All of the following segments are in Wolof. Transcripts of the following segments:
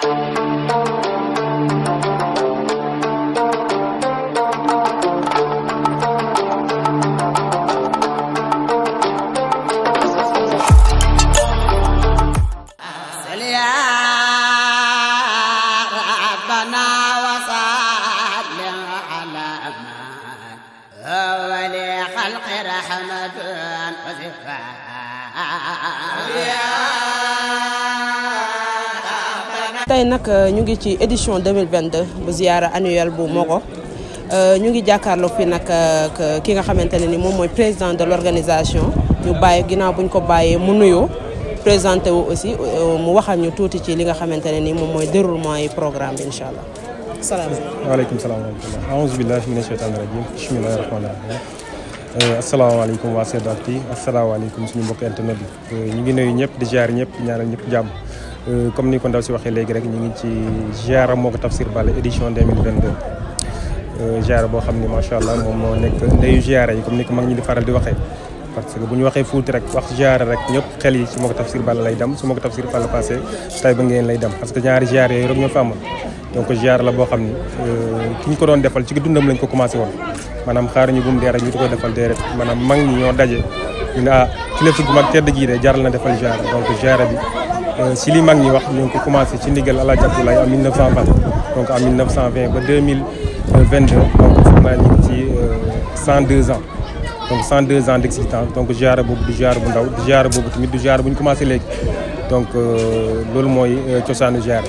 tey nag ñu ngi ci édition 2022 bu ziara annuelle bu Mogo ñu ngi jàkkaarloo fi nag ki nga xamante ne ni moom mooy président de l'organisation ñu bàyyi ginnaaw bu ñu ko bàyyee mu nuyoo présenté wu aussi mu waxal ñu tuuti ci li nga xamante ne ni moom mooy déroulement yi programme bi incha allah salaamaaleykum. waaleykum salaam wa rahmatulah aouzu billahi mina shaytaani rajim bismillahi rahmaani rahim asalaamaaleykum waa Sedactu asalaamaaleykum suñu mbokk internet bi ñu ngi nuyu ñëpp di ziar ñëpp di ñaanal ñëpp jàmm comme ni ko ndaw si waxee léegi rek ñu ngi ci ziara Mogo Tafsir Balla édition 2022 ziara boo xam ni macha allah moom moo nekk ndeyu ziara yi comme ni ko mag ñi di faral di waxee parce que bu ñu waxee Fuuta rek wax ziara rek ñëpp xel yi ci Mogo Tafsir Balla lay dem su Mogo Tafsir Balla passé tay ba ngeen lay dem parce que ñaari ziara yooyu rek ñoo fa amoon donc ziara la boo xam ni ki ñu ko doon defal ci dundam lañ ko commencé woon maanaam xaaruñu bu mu dee rek ñu ko defal dee rek maanaam mag ñi ñoo daje ñu ne ah kilifa gu mag tedd jii de jaral na defal ziara donc ziara bi si li mag ñi wax ñu ngi ko commencé ci ndigal El Hadj Abdoulaye en 1920 donc en 1920 ba 2022 donc foog naa ñu ngi ci 102 ans donc 102 ans d'existence donc ziara boobu du ziara bu ndaw du ziara boobu tamit du ziara bu ñu commencé léegi donc loolu mooy cosaanu ziara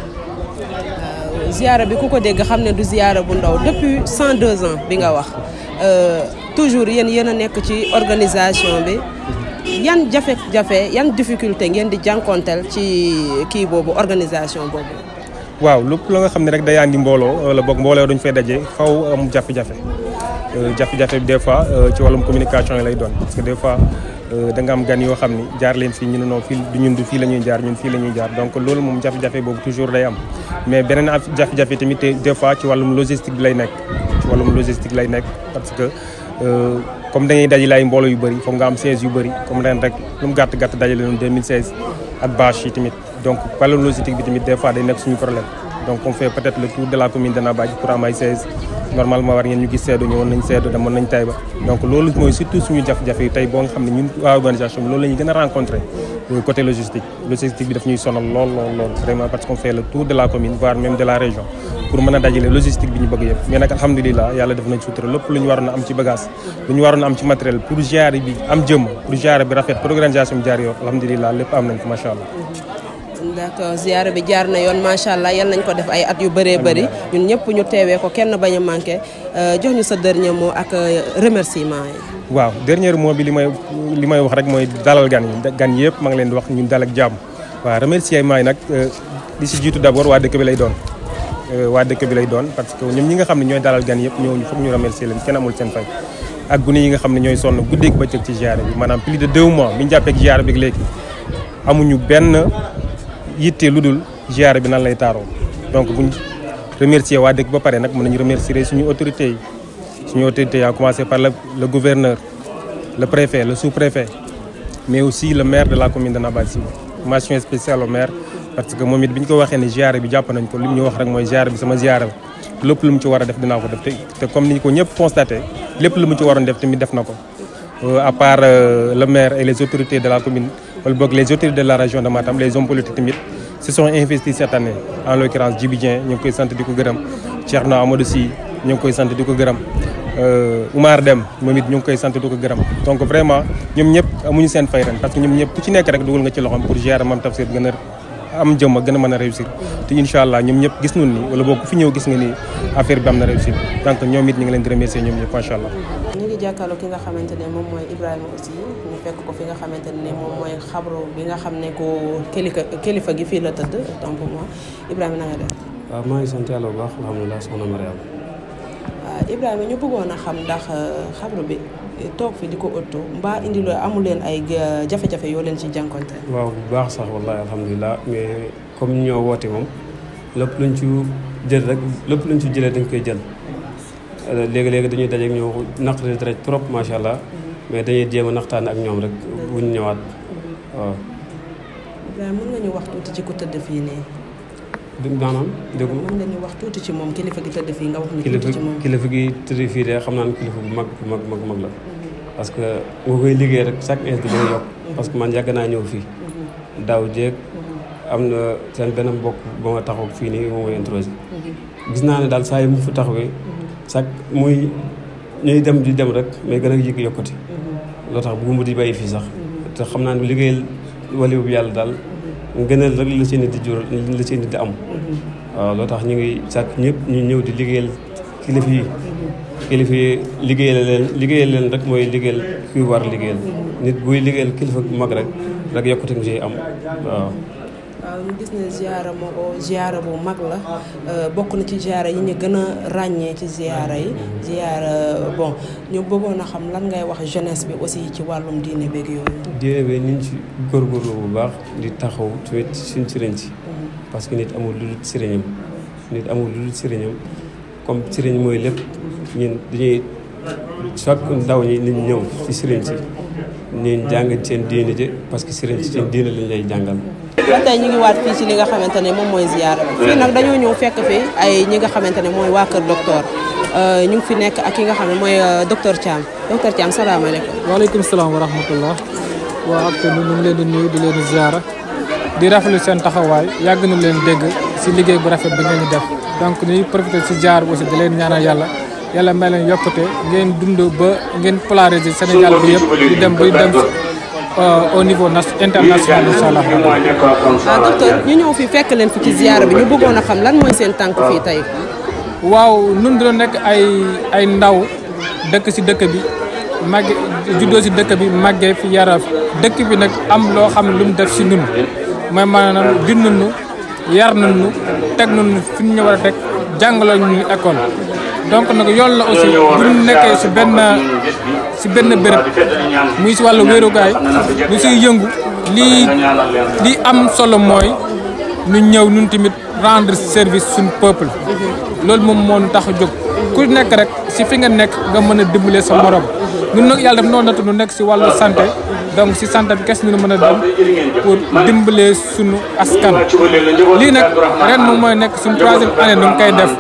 ziara bi ku ko dégg xam ne du ziara bu ndaw depuis 102 ans bi nga wax toujours yéen yéen a nekk ci organisation bi yan jafe-jafe yan difficulté ngeen di jànkonteel ci kii boobu organisation boobu. waaw lépp la nga xam ne rek day andi mbooloo wala boog mbooloo dañu fay daje faw am jafe-jafe jafe-jafe bi des fois ci wàllum communication yi lay doon parce que des fois da nga am gan yoo xam ni jaar leen fii ñu ne non fii du ñun du fii la ñuy jaar ñun fii la ñuy jaar donc loolu moom jafe-jafe boobu toujours day am mais beneen jafe-jafe tamit des fois ci wàllum logistique bi lay nekk ci wàllum logistique lay nekk parce que comme dañuy dajale ay mbooloo yu bëri foog nga am siège yu bëri comme ren rek lu mu gàtt gàtt dajale noonu 2016 ak bâche yi tamit donc wàllum logistique bi tamit des fois day nekk suñu problème donc on fait peut-être le tour de la commune de Nabadji pour am ay siège normalement war ngeen ñu gis seedo ñëwoon nañ seedo demoon nañ Taïba donc loolu mooy surtout suñu jafe-jafe yi tey boo nga xam ne ñun waa organisation bi loolu la ñuy gën a rencontré côté logistique logistique bi daf ñuy sonal lool lool lool vraiment parce qu'on fait le tour de la commune voire même de la région pour mën a dajale logistique bi ñu bëgg yëpp mais nag alhamdulilah yàlla def nañ sutura lépp lu ñu waroon a am ci bagage lu ñu waroon a am ci matériel pour ziara bi am jëm pour ziara bi rafet pour organisation bi jaar yoon alhamdulilah lépp am nañ ko macha allah d'accord ziara bi jaar na yoon macha allah yal nañ ko def ay at yu bëree bëri ñun ñëpp ñu teewee ko kenn bañ a manqué jox ñu sa dernier mot ak remerciement yi. waaw dernier mot bi li may li may wax rek mooy dalal gan yi gan yëpp maa ngi leen di wax ñun dal ak jàmm waaw remerciement yi nag li si jiitu d'abord waa dëkk bi lay doon. waa dëkk bi lay doon parce que ñoom ñi nga xam ne ñooy dalal gan yëpp ñooñu foog ñu remercier leen kenn amul seen fay ak gune yi nga xam ne ñooy sonn guddeeg bëccëg ci ziara bi maanaam plus de deux mois bi ñu jàppee ziara bi léegi amuñu benn yitte lu dul ziara bi nan lay taaroo donc buñ remercier waa dëkk ba pare nag mën nañu remercier suñu autorités yi suñu autorités yi à commencer par le le gouverneur le préfet le sous-préfet mais aussi le maire de la commune de Nabadji mention spéciale au maire parce que moom it bi ñu ko waxee ne ziara bi jàpp nañ ko li ñu wax rek mooy ziara bi sama ziara la lépp lu mu ci war a def dinaa ko def te te comme ni ko ñëpp constaté lépp lu mu ci waroon def tamit def na ko à part le maire et les autorités de la commune wala boog les autorités de la région de Matam les hommes politiques tamit se sont investis cette année en l'occurrence Djibi Dieng ñu ngi koy sant di ko gërëm Thierno Amadou Sy ñu ngi koy sant di ko gërëm Oumar Dem moom it ñu ngi koy sant di ko gërëm donc vraiment ñoom ñëpp amuñu seen fay ren parce que ñoom ñëpp ku ci nekk rek dugal nga ci loxoom pour gérer Mame Tafsir gën a am jëm a gën a mën a réussir te incha allah ñoom ñëpp gis nañu ni wala boog ku fi ñëw gis nga ni affaire bi am na réussir donc ñoom it ñu ngi leen di remercier ñoom ñëpp macha allah. ñu ngi jàkkaarloo ki nga xamante ne moom mooy Ibrahima aussi ñu fekk ko fi nga xamante ne moom mooy xabru bi nga xam ne ko kilifa kilifa gi fii la tëdd donc moi Ibrahima na nga def. waaw maa ngi sant yàlla bu baax alhamdulilah soxna Mariam. waaw Ibrahima ñu bëggoon a xam ndax xabru bi toog fi di ko ëttu mbaa indi loo amul leen ay jafe-jafe yoo leen ci jànkonte. waaw bu baax sax wallahi alhamdulilah mais comme ñoo woote moom lépp luñ ci jël rek lépp luñ ci jëlee dañ koy jël. léegi-léegi dañuy dajeek ñëw naqari dara trop macha allah mais dañuy jéem a naxtaan ak ñoom rek bu ñu ñëwaat waaw. Ibrahima mën nga ñu wax tuuti ci ku tëdd fii nii. du maanaam déggu mën nga ñu wax tuuti ci moom kilifa gi tëdd fii nga wax ñu kilifa tuuti ci moom. kilifa gi tëdd fii de xam naa ne kilifa bu mag bu mag mag mag la parce que nga koy liggéey rek chaque instant di gën a yokk parce que man yàgg naa ñëw fii daaw jéeg am na seen benn mbokk ba ma taxaw fii nii moom mooy introsé gis naa ne daal saa yi mu fi taxawee chaque muy ñuy dem di dem rek mais gën a yëg yokkati loo tax bëgguma di bàyyi fii sax te xam naa ne liggéeyal wali bu yàlla daal ngëneel rek la seen nit di jural la seen nit di am waaw loo tax ñu ngi sàkk ñëpp ñu ñëw di liggéeyal kilifa yi kilifa yi liggéeyal leen liggéeyal leen rek mooy liggéeyal kuy war liggéeyal nit buy liggéeyal kilifa bu mag rek rek yokkute nga ciy am waaw waaw ñu gis ne ziara moo ko ziara bu mag la bokk na ci ziara yi ñu gën a ràññee ci ziara yi ziara bon ñu bëggoon a xam lan ngay wax jeunesse bi aussi ci wàllum diine beeg yooyu. diine bi niñ ci góorgóorlu bu baax di taxaw tamit suñ sëriñ si parce que nit amul lu dul sëriñam nit amul lu dul sëriñam comme sëriñ mooy lépp ñun dañuy chaque ndaw ñi nit ñëw ci sëriñ si ñu jàng seen diine ji parce que sëriñ si seen diine lañ lay jàngal ba tey ñu ngi waat fii ci li nga xamante ne moom mooy ziara bi fii nag dañoo ñëw fekk fi ay ñi nga xamante ne mooy waa kër docteur ñu ngi fi nekk ak ki nga xam ne mooy docteur Thiam docteur Thiam salaamaaleykum. waaleykum salaam wa rahmatullah waa ak ñu ngi leen di nuyu di leen di ziara di rafetlu seen taxawaay yàgg na leen dégg si liggéey bu rafet bi ngeen di def donc ñuy profité si ziar bi aussi di leen ñaanal yàlla yàlla may leen yokkute ngeen dund ba ngeen polariser Sénégal bi yëpp di dem bay dem au niveau international incha allah. ah docteur ñu ñëw fi fekk leen fi ci ziara bi ñu bëggoon a xam lan mooy seen tànk fii tey. waaw nun dina nekk ay ay ndaw dëkk si dëkk bi màgge juddoo si dëkk bi màggee fi yara fi dëkk bi nag am loo xam ne lu mu def si nun mooy maanaam bind nu yar nu teg nu fi ñu war a teg jàngaloo ñu école donc nag yoon la aussi bu ñu nekkee si benn si benn béréb muy si wàllu wéerukaay ñu siy yëngu lii lii am solo mooy ñu ñëw ñun tamit rendre service suñu peuple loolu moom moo ñu tax a jóg ku nekk rek si fi nga nekk nga mën a dimbale sa morom ñun nag yàlla daf noonu natu nu nekk si wàllu santé donc si santé bi kes ñu mën a dem pour dimbale suñu askan lii nag ren moom mooy nekk suñu troisième année nu ngi koy def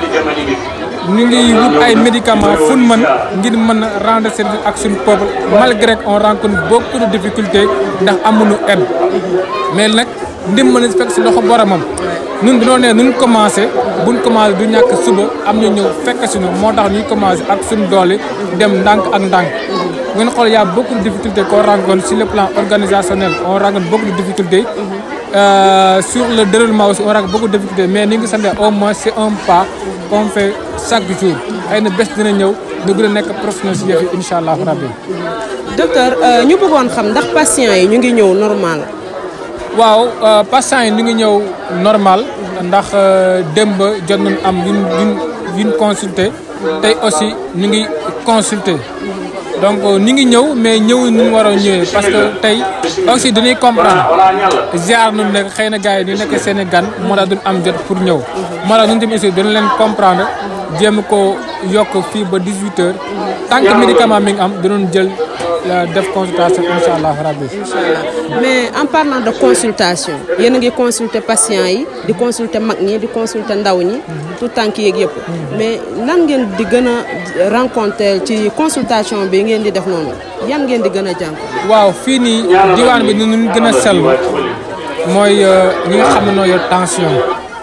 ñu ngi wut ay médicaments fu mën ngir mën a rendre service ak suñu peuple malgré qu'on rencontre beaucoup de difficultés ndax amuñu aide mais nag ndimbal fekk si loxo boromam ñun dañoo ne nuñ commencé buñ commencé du ñàkk suba am ñu ñëw fekk suñu moo tax ñuy commencé ak suñu doole dem ndànk ak ndànk ngeen xool y a beaucoup de difficultés qu'on rencontre sur le plan organisationnel on rencontre beaucoup de difficultés Euh, sur le déroulement aussi on rencontre beaucoup de difficultés mais ni ngi sant au moins c'est un pas qu'on fait chaque jour xëy na bés dina ñëw ñu gën a nekk professionnel si yëf yi incha allah rabbi docteur ñu bëggoon xam ndax patients yi ñu ngi ñëw normal. waaw patients yi ñu ngi ñëw normal ndax démb jot nañu am yuñ yuñ yuñ consulter tey aussi ñu ngi consulter donc ñu ngi ñëw mais ñëw ñu war a ñëwee parce que tey aussi dañuy comprendre ziar nu nekk xëy na gars yi ñu nekk seen i gan moo tax duñ am jot pour ñëw moo tax ñun tamit aussi dañu leen comprendre jéem ko yokk fii ba 18 heures tant que médicament mi ngi am dinañ jël def consultation incha allah rabbi mais en parlant de consultation yéen a ngi consulter patients yi di consulter mag ñi di consulter ndaw ñi tout tànk yeeg yëpp mais lan ngeen di gën a rencontrer ci consultation bi ngeen di def noonu yan ngeen di gën a jàng waaw fii nii diwaan bi ni ñu gën a sellu mooy ñi nga xam ne noo yor tension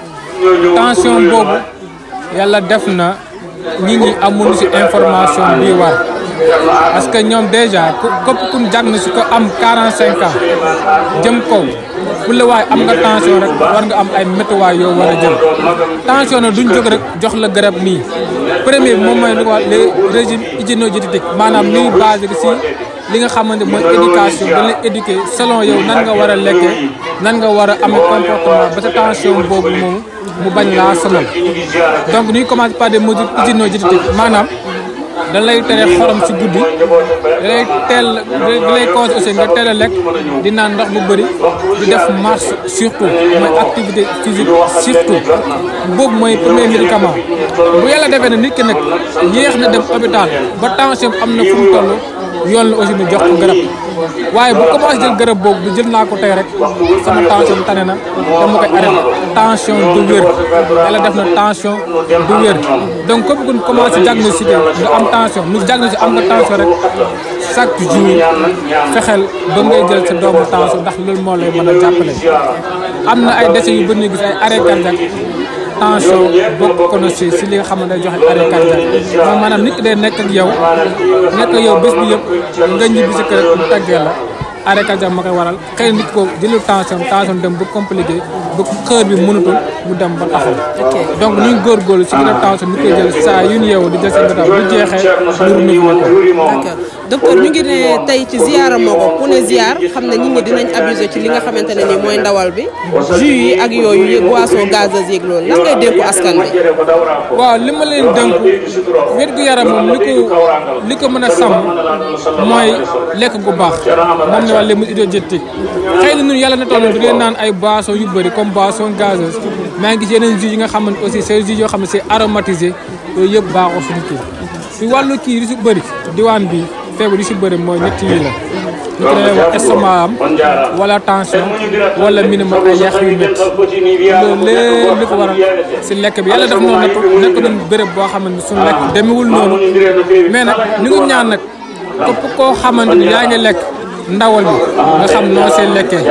tension boobu yàlla def na nit ñi amuñu ci information bii war parce que ñoom déjà ku képp ku jàng na si ko am 45 ans jëm kaw bu la waaye am nga tension rek war nga am ay météo yoo war a jël tension nag duñ jóg rek jox la garab nii premier bi moom mooy li ko wax les régime hygiéno-diététique maanaam ni ñu basé si li nga xamante mooy éducation dañ lay éduquer selon yow nan nga war a lekkee nan nga war a amee comportement ba sa tension boobu moom mu bañ laa sonal donc ñuy commencé par des mesures hygiéno-diététiques maanaam da lay tere xorom si guddi da lay teel da lay cause aussi nga teel a lekk di naan ndox bu bëri di def marche surtout mooy activité physique surtout boobu mooy premier médicament bu yàlla defee ne nit ki nag yéex na dem hôpital ba tension am na fu mu toll yoon la aussi ñu jox ko garab waaye bu commencé jël garab boobu bu jël naa ko tey rek sama tension tane na dama koy arrêté tension du wér yàlla def na tension du wér donc comme que commencé diagnostiqué nga am tension nu diagnostiqué am nga tension rek chaque jour fexeel ba ngay jël sa doomu tension ndax loolu moo lay mën a jàppale am na ay décès yu bëri ñu gis ay arrêt cardiaque tension bokk ko na si si li nga xam ne day joxe arrêt cardiaque moom maanaam nit ki day nekk ak yow nekk ak yow bés bi yëpp nga ñibbi si kër mu tàggee la arrêt cardiaque ma koy waral xëy na nit ko jëlul tension tension dem ba compliqué ba xër bi mënatul mu dem ba taxaw donc ñu ngi góorgóorlu si biir tension ni koy jël saa yu ñu yeewu di jël seen gataw bu jeexee ñu renouvelé ko d'accord docteur ñu ngi ne tey ci ziara Mogo ku ne ziar xam ne nit ñi dinañ abusé ci li nga xamante ne nii mooy ndawal bi jus yi ak yooyu yëg boisson gazeuse yeeg loolu lan ngay dénku askan bi waaw li ma leen dënk wér gu yaram moom li ko li ko mën a sàmm mooy lekk gu baax moom ne wax les mesures diététiques xëy na ñun yàlla na toll du leen naan ay boissons yu bëri comme boisson gazeuse maa ngi gis yeneen jus yi nga xam ne aussi c'est jus yoo xam ne c'est aromatisé yooyu yëpp baaxoo suñu kii si wàllu kii li si bëri diwaan bi feebar li si bëri mooy ñett yi la ñu ko dee wax estomac am wala tension wala minimum ay yàq yu métti loolu lépp li ko waral si lekk bi yàlla def noonu nekk nekk nañ béréb boo xamante ni suñu lekk demewul noonu mais nag ñu ngi ñaan nag képp koo xamante ni yaa ngi lekk ndawal bi nga xam noo see lekkee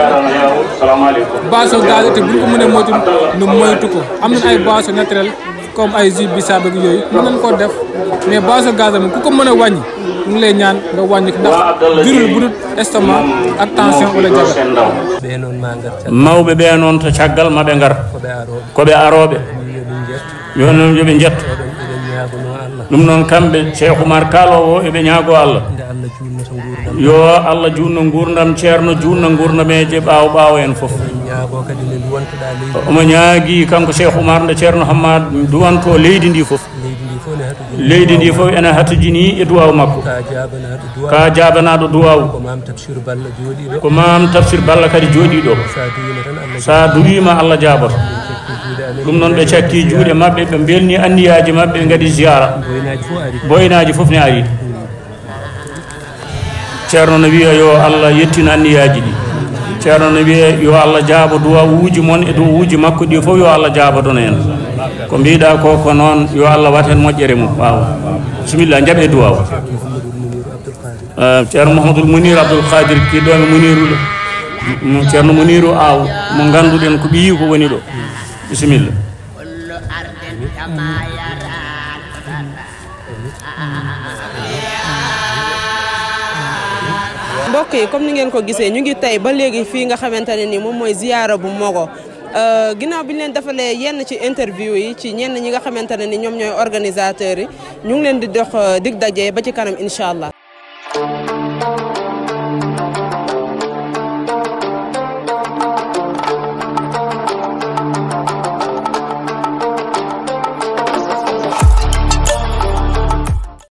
boisson gaz te bu ñu ko mënee moytu nu moytu ko am nañ ay boisson naturel comme ay jus bisaab ak yooyu mën nañ koo def mais boisson gaz moom ku ko mën a wàññi ñu ngi lay ñaan nga wàññi ko ndax jurul bu dul estomac ak tension wala diabète ɓe noon ma gartan mawɓe ɓe noon to caggal maɓe ngar koɓe aroɓe koɓe aroɓe yoɓe jet yo noon yoɓe jetto oɗon eɗen ñaagono allah ɗum noon kamɓe cheikh oumar kalowo o eɓe ñaago allah nde allah junnata gurdam yo allah junno gurdam ceerno junno gurdameje ɓaawo ɓaawo en fof en ñaago kadi nde duwantoɗa leydi omo ñaagui kanko cheikh oumar nde ceerno hammad duwanto leydi ndi fof leydi ndi fof ne hatuji leydi ndi fof ene hattojini e duwaw makko ka jabanaɗo duwa ka jabanaɗo duwaw ko mam tabsir balla jooɗiɗo ko mam tafsir balla kadi jooɗiɗo sa duwima tan allah sa duwima allah jaboto cekki juuɗe amen ɗum noon ɓe cakki juuɗe mabɓe ɓe belni anniyaji mabɓe ɓe gaadi ziyara boynaji fof ari boynaji fof ne ari ceerno no wiya yo allah yettina anniyaji ɗi ceerno no wiya yo allah jaabo duwa wuuji moon e dow wuuji makko ɗi fof yo allah jaabodono en ko mbiɗa ko ko noon yo allah wat hen moƴƴere mum wawa bisimilla jaaɓe duwaw ceerno mouhamadoul mounir abdoul kadir kiɗɗoɓe mouniru ceerno mouniru aw mo ganduɗen ko ɓiyi ko woni ɗo bisimilla كل أرض كما يرى mbokk yi comme ni ngeen ko gisee ñu ngi tey ba léegi fii nga xamante ne ni moom mooy ziyaara bu Mogo ginnaaw bi ñu leen defalee yenn ci interview yi ci ñenn ñi nga xamante ne ni ñoom ñooy organisateurs yi ñu ngi leen di dox dig daje ba ci kanam incha allah.